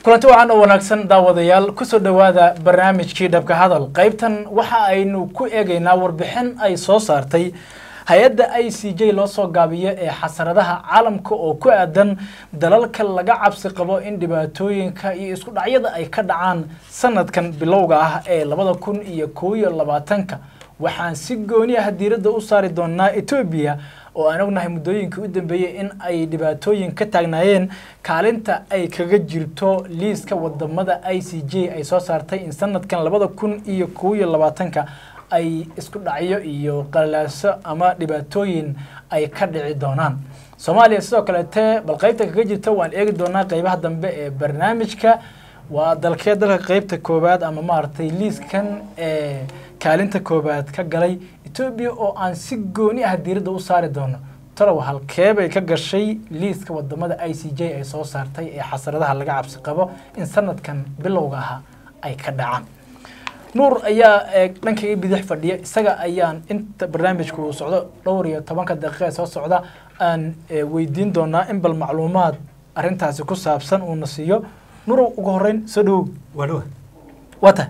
kulanti wacan oo wanaagsan daawadayaal kusoo dhowaada barnaamijkii dhabka hadal qaybtan waxa aynu ku eegaynaa warbixin ay soo saartay hay-adda i c j loo soo gaabiyo ee xasaradaha caalamka oo ku aadan dalalka laga cabsi qabo in dhibaatooyinka iyo isku dhacyada ay ka dhacaan sanadkan bilowga ah ee labada kun iyo kow iyo labaatanka waxaan si gooni ah diiradda u saari doonaa etoobiya oo aan ognahay muddooyinkii u dambeeyey in ay dhibaatooyin ka taagnaayeen kaalinta ay kaga jirto liiska wadamada i c j ay soo saartay in sanadkan labada kun iyo kow iyo labaatanka ay isku dhacyo iyo qalaaso ama dhibaatooyin ay ka dhici doonaan soomaaliya sidoo kaleete bal qaybta kaga jirta waan eegi doonaa qeybaha dambe ee barnaamijka waa dalkee dalka qeybta koowaad ama maaragtay liiskan ee kaalinta koowaad ka galay etoobiya oo aan si gooni ah diiradda u saari doono talow halkeebay ka gashay liiska wadamada i c j ay soo saartay ee xasaradaha laga cabsi qabo in sanadkan bilowga ah ay ka dhacaan nuur ayaa dhankayga bidix fadhiya isaga ayaan inta barnaamijku uu socdo dhowr iyo tobanka daqiiqa ee soo socda aan weydiin doonaa in bal macluumaad arrintaasi ku saabsan uuna siiyo nurow ugu horeyn soo dhawow waa dhawa wata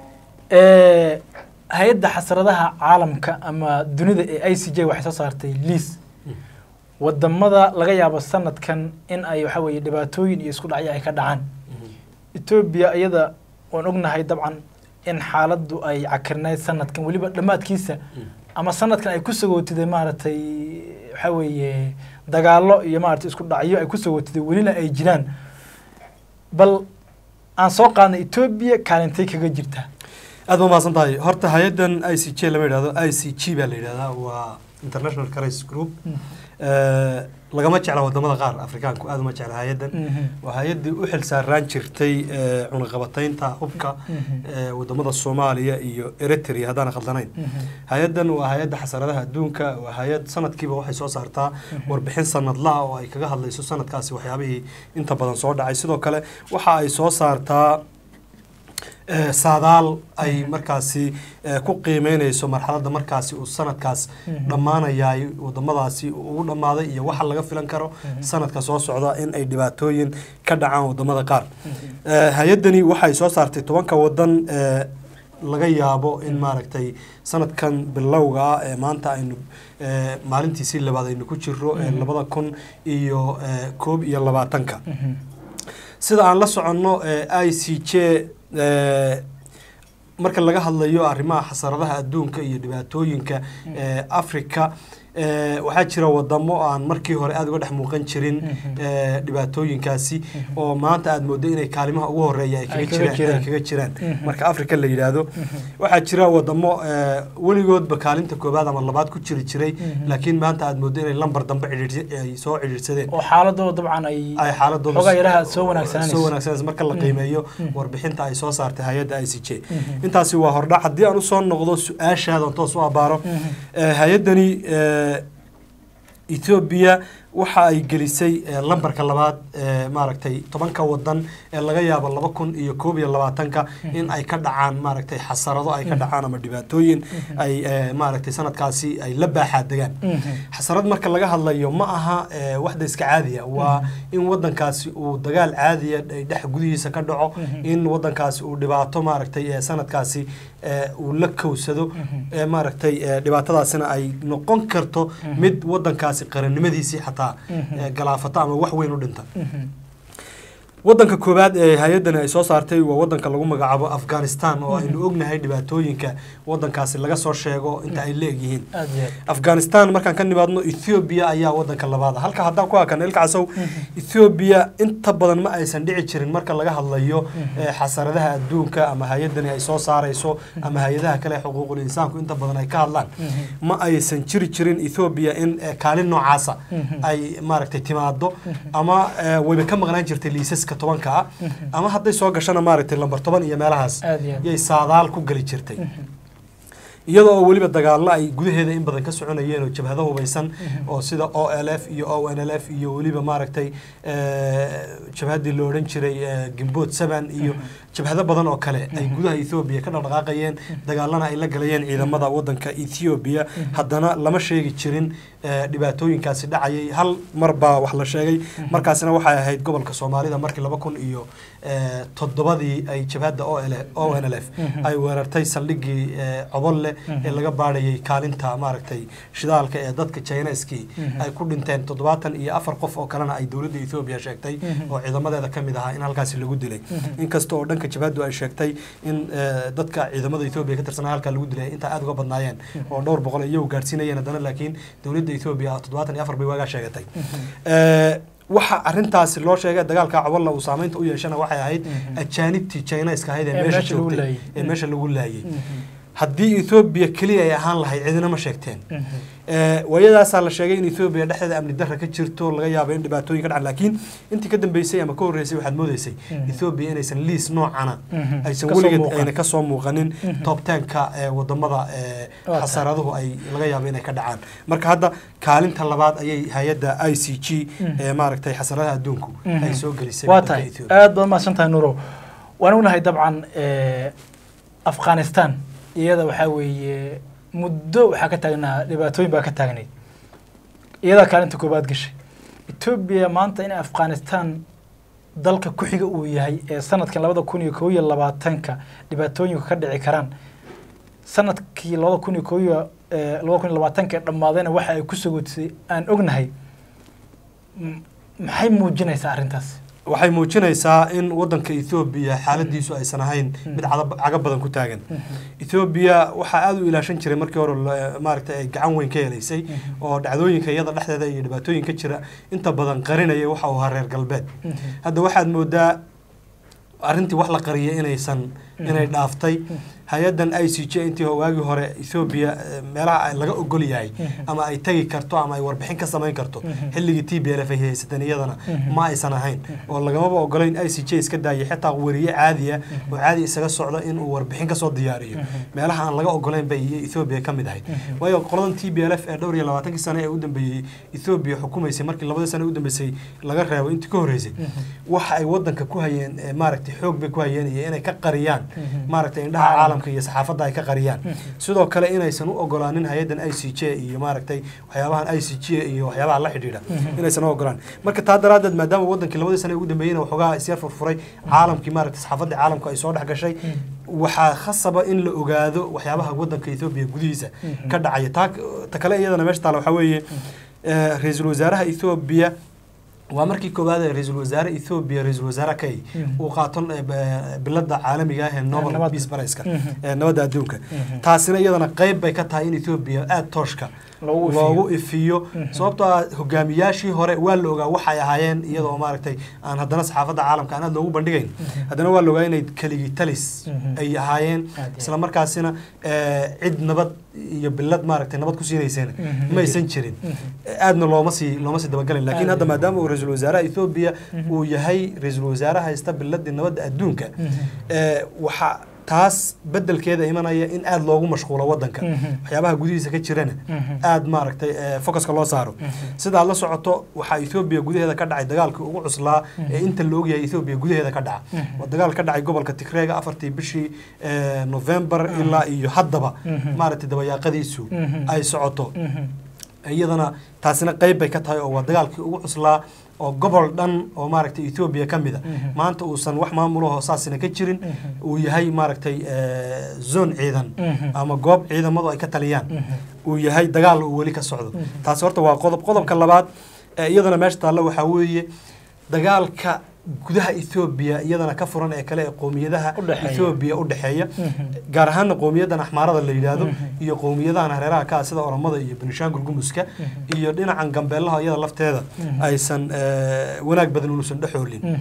hay-adda xasradaha caalamka ama dunida ee i c j waxay soo saartay liis wadamada laga yaabo sanadkan in ay waxa weeye dhibaatooyin iyo isku dhacyo ay ka dhacaan etoobiya iyada waan ognahay dabcan in xaaladdu ay cakirnayd sanadkan weliba dhammaadkiisa ama sanadkan ay ku sagootiday maaragtay waxa weeye dagaallo iyo maaragtay isku dhacyo ay ku sagootiday welina ay jiraan bal aan soo qaadnay etoobiya kaalintay kaga jirtaa aad ba mahadsan tahay horta hay-addan i c j lama yidhahdo i c g baa la yidhahdaa waa international crisis group lagama jecla wadamada qaar afrikaanku aad uma jecla hay-addan waa hay-addii u xil saaraan jirtay cunaqabataynta hubka wadamada soomaaliya iyo eritrea haddaan khaldanayn hay-addan waa hay-adda xasaradaha adduunka waa hay-ad sanadkiiba waxay soo saartaa warbixin sanadlaha oo ay kaga hadlayso sanadkaasi waxyaabihii inta badan soo dhacay sidoo kale waxa ay soo saartaa saadaal ay markaasi ku qiimeyneyso marxaladda markaasi uu sanadkaas dhammaanayaay wadamadaasi ugu dhammaaday iyo waxa laga filan karo sanadka soo socda in ay dhibaatooyin ka dhacaan wadamada qaar hay-addani waxay soo saartay tobanka wadan laga yaabo in maaragtay sanadkan bilowga ah ee maanta aynu maalintiisii labaad aynu ku jiro labada kun iyo koob iyo labaatanka sida aan la soconno i c j marka laga hadlayo arrimaha xasaradaha adduunka iyo dhibaatooyinka africa waxaa jira wadamo aan markii hore aada uga dhex muuqan jirin dhibaatooyinkaasi oo maanta aada moodo inay kaalimaha ugu horeeya ay kaga jiraan marka africa la yidhaahdo waxaa jira wadamo weligoodba kaalinta koobaad ama labaad ku jiri jiray laakiin maanta aada moodo inay lambar dambe ay soo cidhiirsadeen oo xaaladooda dabcan ay ay xaaladooda xogaa yaraha soo wanaagsananayso soo wanaagsanayso marka la qiimeeyo warbixinta ay soo saartay hay-adda i c j intaasi waa hordhac haddii aan usoo noqdo su-aashaadan toos u abaaro hay-addani etoobiya waxa ay gelisay lambarka labaad maaragtay tobanka wadan ee laga yaabo laba kun iyo koob iyo labaatanka in ay ka dhacaan maaragtay xasarado ay ka dhacaan ama dhibaatooyin ay maaragtay sanadkaasi ay la baaxaa degaan xasarad marka laga hadlayo ma aha waxda iska caadiya waa in wadankaasi uu dagaal caadiya dhex gudihiisa ka dhaco in wadankaasi uu dhibaato maaragtay sanadkaasi uu la kowsado maaragtay dhibaatadaasina ay noqon karto mid wadankaasi qarannimadiisii xataa galaafata ama wax weyn u dhinta wadanka koowaad ee hay-addani ay soo saartay waa wadanka lagu magacaabo afghanistan oo aynu ognahay dhibaatooyinka wadankaasi laga soo sheego inta ay leegyihiin afghanistan markaan ka nimaadno ethoobia ayaa wadanka labaada halka haddaan ku hakan ilkacasow ethoobia inta badan ma aysan dhici jirin marka laga hadlayo xasaradaha adduunka ama hay-addani ay soo saarayso ama hay-adaha kale xuquuqul insaanku inta badan ay ka hadlaan ma aysan jiri jirin ethoobia in kaalin noocaasa ay maaragtay timaado ama wayba ka maqnaan jirtay liisaska tobanka ah ama hadday soo gashana maaragtay lambar toban iyo meelahaas yay saadaal ku geli jirtay iyadoo oo weliba dagaallo ay gudaheeda in badan ka soconayeen oo jabhado hubaysan oo sida o l f iyo o n l f iyo weliba maaragtay jabhaddii la odhan jiray gimbood seven iyo jabhado badan oo kale ay gudaha ethoobiya ka dhaqdhaqaaqayeen dagaalana ay la galayeen ciidamada wadanka ethoobiya haddana lama sheegi jirin eh, dhibaatooyinkaasi dhacayay hal mar baa wax la sheegay markaasina waxay ahayd gobolka soomaalida markii laba kun iyo eh, toddobadii ay jabhadda o n l f ay weerartay saldhigii eh, cobolle ee laga baadhayay kaalinta maaragtay shidaalka ee dadka chineskii ay ku dhinteen toddobaatan iyo afar qof oo kalena ay dowladda ethoobiya sheegtay oo ciidamadeeda ka mid ahaa in halkaasi lagu dilay inkasta oo dhanka jabhaddu ay sheegtay in eh, dadka ciidamada ethoobiya ka tirsanaa halkaa lagu dilay intaa aad uga badnaayeen oo dhowr boqol iyagu gaadhsiinayeen haddana laakiin dowladda ethoobiya toddobaatan iyo afar bay waagaa sheegatay Eh, waxa arintaasi loo sheegay dagaalka cobolla uu saameynta u yeeshana waxay ahayd ajaanibtii chineska ahayd ee Ee meesha meesha lagu joogtay laayay. ee meesha lagu laayay haddii ethoobiya keliya ay ahaan lahayd cidina ma sheegteen Eh, waayadaasaa la sheegay in ethoobiya dhexdeeda amni darra ka jirto laga yaabo in dhibaatooyin ka dhacaan laakiin intii ka dambeysay ama ka horreysay waxaad moodeysay ethoobiya inaysan liis noocana aysan Kasoo weligeed muuqan. ayna kasoo muuqanin top tenka ee wadamada ee Waa xasaraduhu ay laga yaabo inay ka dhacaan marka hadda kaalinta labaad ayay hay-adda i c g ee maaragtay xasaradaha adduunku ay soo gelisay waa waddanka tahay Ethiopia. aad baad mahadsan tahay nuurow waan ognahay dabcan eh, afghanistan iyada waxaa weeye muddo waxaa ka taagnaa dhibaatooyin baa ka taagnayd iyadaa kaalinta koobaad gashay etoobiya maanta in afghanistan dalka ku xiga uu yahay ee sanadkan labada kun iyo kow iyo labaatanka dhibaatooyinku ka dhici karaan sanadkii labada kun iyo kow iyo eh, labada kun iyo labaatanka ee dhammaadayna waxa ay ku sogotisay aan ognahay M- maxay muujinaysaa arrintaas waxay muujinaysaa in wadanka ethoobiya xaaladiisu aysan ahayn mid cada- caga badan ku taagan ethoobiya waxaa aada u ilaashan jiray markii hore la- maaragtay ay gacan weyn ka helaysay oo dhacdooyinka iyada dhexdeeda iyo dhibaatooyinka jira inta badan qarinaya waxa uu ahaa reer galbeed hadda waxaad moodaa arrintii wax la qariyay inaysan inay dhaaftay hay-addan i c j intii waagii hore ethoobiya eh, meelaha ay laga ogol yahay ama ay tegi karto ama ay warbixin ka samayn karto xilligii t b l f ay haysateen iyadana ma aysan ahayn oo lagamaba ogolayn i c j iska daayay xitaa wariye caadiya oo caadi isaga socda inuu warbixin kasoo diyaariyo meelaha aan laga ogolayn bay iyo ethoobiya ka mid ahayd waayo qoladan t b l f ee dhowr iyo labaatankii sane ee u dambeeyey ethoobiya xukumaysay markii labadii sane u dambeysay laga reebo intii ka horreysay waxa ay wadanka ku hayeen eh, maaragtay xoog bay ku hayeen iyo inay ka qariyaan maaragtay indhaha caalamka iyo saxaafadda ay ka qariyaan sidoo kale inaysan u ogolaanin hay-addan i c j iyo maaragtay waxyaabahan i c j iyo waxyaabaha la xidhiidha inaysan u ogolaan marka taa daraaddeed maadaama wadankii labadii sane ugu dambeeyeyna waxoogaa isyar furfuray caalamkii maaragtay saxaafadda caalamku ay soo dhex gashay waxaa khasaba in la ogaado waxyaabaha wadanka ethoobiya gudihiisa ka dhacaya taa ta kale iyadana meesha taala waxaa weeye eh, ra-iisul wasaaraha ethoobiya waa markii koowaad ee ra-iisul wasaare ethoobiya ra-iisul wasaare kay uu qaato eh, b- bilada caalamiga ah ee nobel nabadda. peace prize-ka Mhm. ee nabadda adduunka taasina iyadana qayb bay ka tahay in ethoobiya aada tooshka Loogu ifiyo. loogu ifiyo sababtoo ah hogaamiyaashii hore waa la ogaa waxay ahaayeen iyadoo maaragtay aan haddana saxaafadda caalamka aan aad loogu bandhigayn haddana waa la ogaa inay keligii talis Mhm. ay ahaayeen Aad iyo isla markaasina eh, cid nabad iyo bilad maaragtay nabad ku siinaysana Mhm. ma aysan jirin aadna looma sii looma sii dabagalin laakiin Aad hadda iyo- maadaama uu ra-iisul wasaaraha ethoobiya uu yahay ra-iisul wasaare haysta biladii nabadda adduunka eh, waxa taas bedelkeeda imanaya in aada loogu mashquulo wadanka Mhm. waxyaabaha gudihiisa ka jirana Mhm. aada maaragtay eh, focuska loo saaro sidaad la socoto waxaa ethoobiya gudaheeda ka dhacay dagaalkii ugu cuslaa ee inta la ogyahay ethoobiya gudaheeda ka dhaca waa dagaal ka dhacay gobolka tigreega afartii bishii eh, november ilaa iyo haddaba Mhm. maaragtay dabayaaqadiisu Mhm. ay socoto iyadana taasina qeyb bay ka tahay oo waa dagaalkii ugu cuslaa oo gobol dhan oo maaragtay ethoobiya ka mid a Mhm. maanta uusan wax maamulahoo saasina ka jirin uu yahay maaragtay eh, zone ciidan Mhm. ama goob ciidamadu ay ka taliyaan Mhm. uu yahay dagaal uu weli ka socdo taasi horta waa qodob qodobka labaad ee iyadana meesha taalla waxaa weeye dagaalka gudaha ethoobiya iyadana ka furan ee kale ee qowmiyadaha U dhexeeya. ethoobiya u dhexeeya Mhm. gaar ahaana qowmiyadan axmaarada la yidhaahdo Mhm. iyo qowmiyadahan hareeraha ka ah sida oromada iyo benishaangul gumuska iyo dhinacan gambeelaha iyada lafteeda Mhm. aysan eh, wanaag badan unuusan dhexoolin Mhm.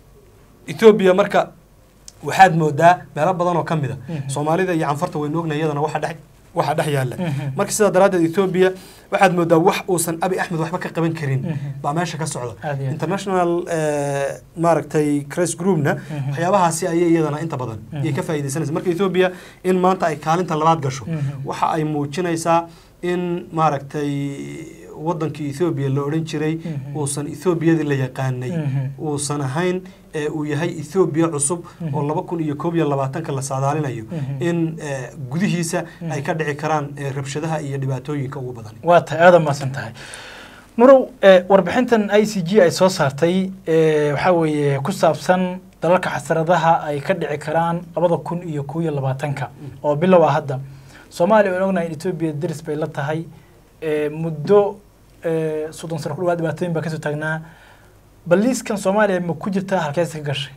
ethoobiya marka waxaad moodaa meelo badan oo ka mid a Mhm. soomaalida iyo canfarta waynu ognahay iyadana waxa dhex waxa dhex yaalla Mhm. marka sidaa daraaddeed ethoobiya waxaad moodaa wax uusan abi axmed waxba ka qaban karin Mhm. baa meesha ka socda Aad iyo aad. international eh, maaragtay cres groupna Mhm. waxyaabahaasi ayay iyadana inta badan Mhm. iyay ka faa'iidaysanaysa marka ethoobiya in maanta ay kaalinta labaad gasho Mhm. waxa ay muujinaysaa in maaragtay wadankii ethoobiya la odhan jiray Mhm. uusan ethoobiyadii la yaqaanay Mhm. uusan ahayn ee uu yahay ethoobiya cusub oo laba kun iyo koob iyo labaatanka la saadaalinayo Mhm. in ee, gudihiisa ay ka dhici karaan ee, rabshadaha iyo dhibaatooyinka ugu badan waa tahay aada mahadsan tahay nurow eh, warbixintan i c g ay soo saartay eh, waxaa weeye ku saabsan dalalka xasaradaha ay ka dhici karaan labada kun iyo kow iyo labaatanka oo bilow ah hadda soomaaliya waan ognahay in etoobiya deris bay la tahay eh, muddo eh, soddon sano ku dhawaad dhibaatooyin baa kasoo taagnaa bal liiskan soomaaliya ma ku jirtaa halkees ka gashay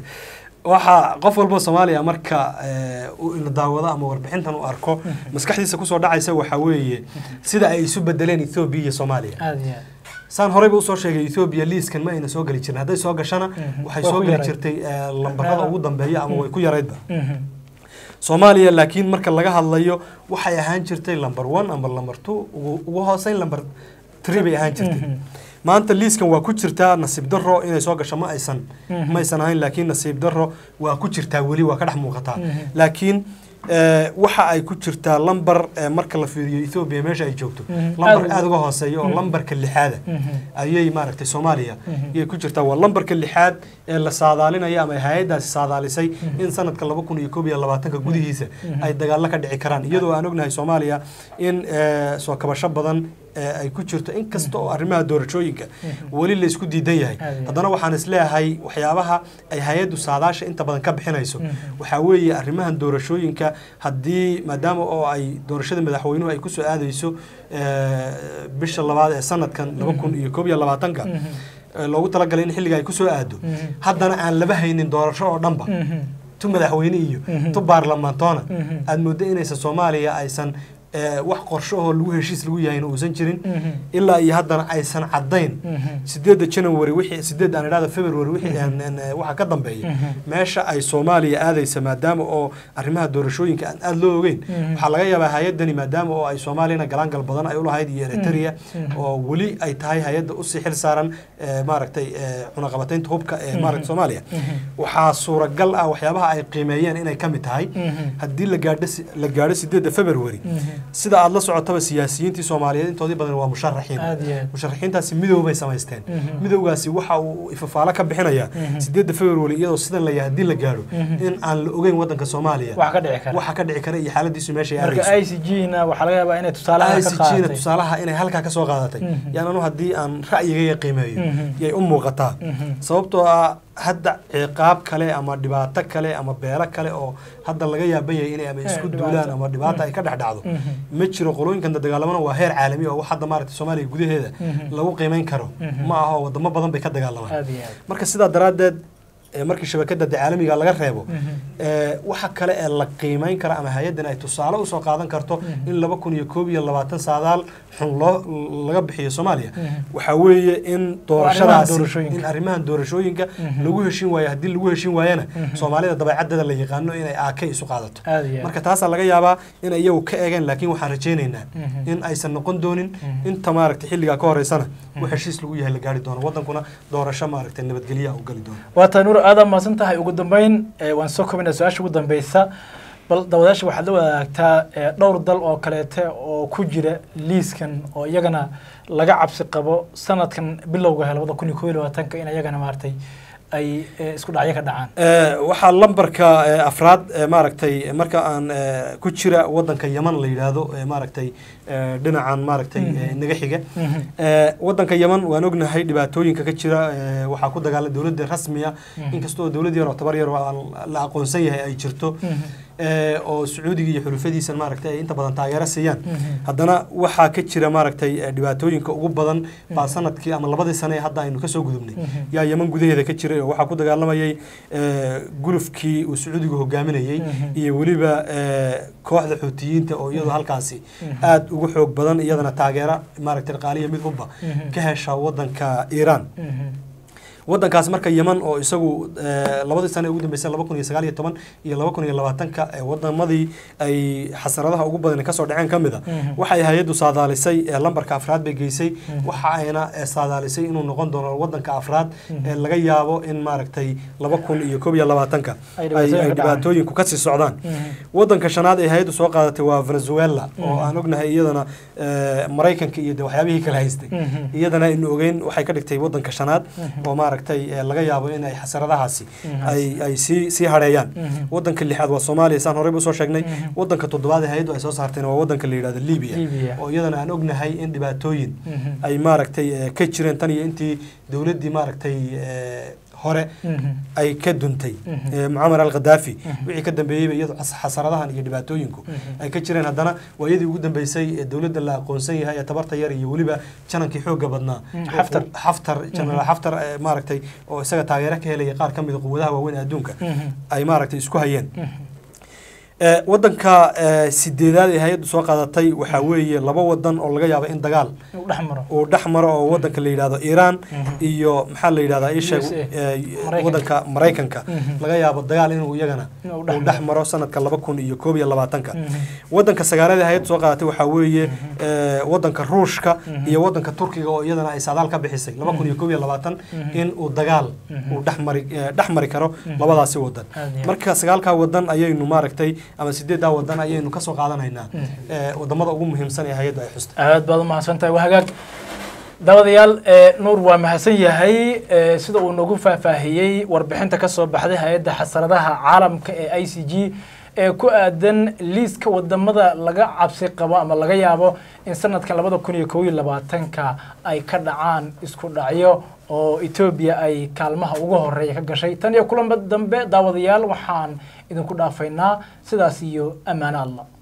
waxaa qof walba soomaaliya marka ee, uu ina daawado ama warbixintan u arko maskaxdiisa kusoo dhacaysa waxaa weeye sida ay isu bedeleen ethoobiya iyo soomaaliya aada iyo aad saan horeyba usoo sheegay ethoobiya liiskan ma ayna soo geli jirin hadday soo gashana Mhm. waxay Waa soo ku geli yarayd. jirtay ee, lambarada ugu dambeeya ama way ku yaraydba Mhm. soomaaliya laakiin marka laga hadlayo waxay ahaan jirtay lamber one ama lamber two ugu ugu hooseyn lamber three bay ahaan jirtay Mhm. maanta liiskan waa ku jirtaa nasiib daro inay soo gasho ma aysan Mhm. ma aysan ahayn laakiin nasiib daro waa ku jirtaa weli waa ka dhex muuqataa Mhm. laakiin ee, waxa ay ku jirtaa lambar ee, marka la fiiriyo ethoobiya meesha ay joogto Mhm. lambar Aad- aada uga hooseeya oo Mhm. lambarka lixaada Mhm. ayay maaragtay soomaaliya Mhm. ayay ku jirtaa waa lambarka lixaad ee la saadaalinaya ama hay-adaasi saadaalisay in sanadka laba kun iyo koob iyo labaatanka gudihiisa Mhm. ay dagaalo ka dhici karaan iyadoo aan ognahay soomaaliya in ee, soo kabasho badan ee, ay ku jirto inkasta oo arrimaha doorashooyinka Mhm. weli la isku diidan yahay Aad iyo aad. haddana waxaan isleeyahay waxyaabaha ay hay-addu saadaasha inta badan ka bixinayso Mhm. waxaa weeye arrimahan doorashooyinka haddii maadaama oo ay doorashada madaxweynuhu ay kusoo aadayso ee, bisha labaad ee sanadkan laba kun iyo koob iyo labaatanka Mhm. ee, loogu talagalay in xilliga ay kusoo aado Mhm. haddana aan laba haynin doorasho oo dhanba Mhm. tu madaxweyne iyo Mhm. tu baarlamaantoona Mhm. aad mooddo inaysan soomaaliya aysan ee, wax qorsho oo lagu heshiis lagu yahayna uusan jirin Mhm. ilaa iyo haddana aysan caddayn Mhm. sideedda january wixii sideed aan idhahda february wixii aan- aan, ee, waxa ka dambeeya Mhm. meesha ay soomaaliya aadaysa maadaama oo arrimaha doorashooyinka aan aada loo ogeyn Mhm. waxaa laga yaabaa hay-addani maadaama oo ay soomaaliyana galaangal badan ay ulahayd iyo eritrea Mhm. oo weli ay tahay hay-adda usii xil saaran ee, maaragtay ee, cunaqabataynta hubka ee Mhm. maaragta soomaaliya Mhm. waxaa suuragal ah waxyaabaha ay qiimeeyeen inay ka mid tahay Mhm. haddii la gaadho si- la gaadho sideedda february Mhm. sida aada la socotaba siyaasiyiintii soomaaliyeed intoodii badan waa musharaxiin aada iyo aad musharaxiintaasi midow bay samaysteen Mhm. midowgaasi waxa uu ifafaalo ka bixinayaa Mhm. sideedda february iyadoo sidan la yahay haddii la gaadho Mhm. in aan la ogeyn wadanka soomaaliya wax ka dhici kara waxa ka dhici kara iyo xaaladiisu meeshay marka aadayso i c g na waxaa laga yaabaa inay tusaalaha ka ICG na qaadatay tusaalaha inay halkaa ka soo qaadatay Mhm. yaan anu haddii aan ra'yigayga qiimeeyo Mhm. yay u muuqataa Mhm. sababtoo ah hadda ciqaab kale ama dhibaato kale ama beelo kale oo hadda laga yaaban yahay inay ama Eh, isku dhibaato. duulaan ama dhibaato ay ka dhex dhacdo Mhm. ma jiro qolooyinkan dagaalamana waa heer caalami oo wax hadda maaragtay soomaaliya gudaheeda Mhm. lagu qiimeyn karo Mhm. ma aho wadamo badan bay ka dagaalamaan aada iyo aad marka sidaa daraaddeed ee markii shabakada de caalamiga laga reebo Mhm. ee, waxa kale ee la qiimeyn kara ama hay-addan ay tusaale usoo qaadan karto Mhm. in laba kun iyo koob iyo labaatan saadaal xun loo laga bixiyo soomaaliya Mhm. waxaa weeye in doorashadaasi doorashooyinka. in arrimahan doorashooyinka Mhm. lagu heshin waayo haddii lagu heshin waayana Mhm. soomaalida dabeecaddeeda la yaqaano inay aake isu qaadato aada iyo aad marka taasaa laga yaabaa in iyagu ka eegeen laakiin waxaan rajaynaynaa Mhm. in aysan noqon doonin Mhm. inta maaragtay xilligaa ka horeysana wax heshiis lagu yahay la gaari doono wadankuna doorasho maaragtay nabadgelya u gali doono waa tahay nuur aada mahadsan tahay ugu dambeyn eh, waan soo kobinaa su-aasha ugu dambeysa bal dawadaasha waxaad la wadaagtaa eh, dhowr dal oo kaleete oo ku jira liiskan oo iyagana laga cabsi qabo sanadkan bilowga ah labada kun iyo koob iyo labaatanka in iyagana maaragtay ay eh, isku dhacyo ka dhacaan Ee, waxaa lambarka ee, afraad ee, maaragtay marka aan ee, ku jira wadanka yaman la yidhaahdo ee, maaragtay ee, dhinacan maaragtay Mhm. ee, naga xiga Mhm. Ee, wadanka yaman waan ognahay dhibaatooyinka ka jira ee, waxaa ku dagaala dowladda rasmiya Mhm. inkastoo dowlad yar oo tabar yar oo aan la aqoonsan yahay ay jirto Mhm. ee, oo sacuudiga iyo xulufadiisa maaragtay ay inta badan taageero siiyaan Mhm. haddana waxaa ka jira maaragtay ee, dhibaatooyinka ugu badan baa sanadkii ama labadii sane ee hadda aynu kasoo gudubnay Mhm. yaa yaman gudaheeda ka jiray oo waxaa ku dagaalamayay ee, gulufkii uu sacuudigu hogaaminayey Mhm. iyo weliba ee, kooxda xuutiyiinta oo iyadoo halkaasi Mhm. aada ugu xoog badan iyadana taageero maaragtay dhaqaaliya mid hubba Mhm. ka hesha wadanka iiraan Mhm. wadankaas marka yeman oo isagu eh, labadii sano ee ugu dambeysay laba kun iyo sagaal iyo toban iyo laba kun iyo labaatanka ee wadamadii ay xasaradaha ugu badan kasoo dhaceen ka mid a waxay hay-addu saadaalisay ee lambarka afraad bay geysay waxa ayna eh, saadaalisay inuu noqon doono wadanka afraad ee laga yaabo in maaragtay laba kun iyo koob iyo labaatanka Ay ay dhibaatooyin ay ka dhacaan. dhibaatooyinku kasii socdaan wadanka shanaad ee hay-addu soo qaadatay waa venezuela oo aan ognahay iyadana eh, maraykanka iyo de waxyaabihii kala haystay iyadana aynu ogeyn waxay ka dhigtay wadanka shanaad oo maaragtay eh, laga yaabo in ay xasaradahaasi ay ay sii sii hareeyaan wadanka lixaad waa soomaaliya saan horeyba usoo sheegnay wadanka toddobaad ee hay-addu ay soo saartayna waa wadanka la yidhahdo libya Libya. oo iyadana aan ognahay in dhibaatooyin ay maaragtay eh, ka jireen tan iyo intii dowladdii maaragtay eh, hore ay ka duntay eh, mucamar al khadaafi wixii ka dambeeyeyba iyadoo xas- xasaradahan iyo dhibaatooyinku ay ka jireen haddana waa iyadii ugu dambeysay ee dowladda la aqoonsan yahay ee tabarta yar iyo weliba janankii xoogga badnaa Mm, oo- Xaftar. xaftar jenaraal xaftar eh, maaragtay oo isaga taageero ka helaya qaar ka mid a quwadaha waaweyn ee adduunka ay maaragtay isku hayeen Eh, wadanka eh, sideedaad ee hay-addu soo qaadatay waxaa weeye laba wadan oo laga yaabo in dagaal uu dhex maro uu dhex maro oo wadanka la yidhahdo iiraan iyo maxaa la yidhahdaa ii sheeg USA. eh, Maraykanka. wadanka maraykanka Mhm. laga yaabo dagaal inuu iyagana Inuu dhex uu dhex maro sanadka laba kun iyo koob iyo labaatanka wadanka sagaalaad ee hay-addu soo qaadatay waxaa weeye eh, wadanka ruushka iyo wadanka turkiga oo iyadana ay saadaal ka bixisay laba kun iyo koob iyo labaatan in uu dagaal uu dhex mari eh, dhex mari karo labadaasi wadan Aad iyo aad. marka sagaalkaa wadan ayaynu maaragtay ama sideeddaa wadan ayaynu kasoo qaadanaynaa eh, wadamada ugu muhiimsan ee hay-addu ay xustay aad baad umahadsan tahay waa hagaag daawadayaal ee nuur waa mahadsan yahay ee sida uu nagu faahfaahiyey warbixinta ka soo baxday hay-adda xasaradaha caalamka ee i c g ee ku aadan liiska wadamada laga cabsi qabo ama laga yaabo in sanadkan labada kun iyo kow iyo labaatanka ay ka dhacaan isku dhacyo oo etoobiya ay kaalmaha ugu horeeya ka gashay tan iyo kulanba dambe daawadayaal waxaan idinku dhaafaynaa sidaas iyo ammaano allah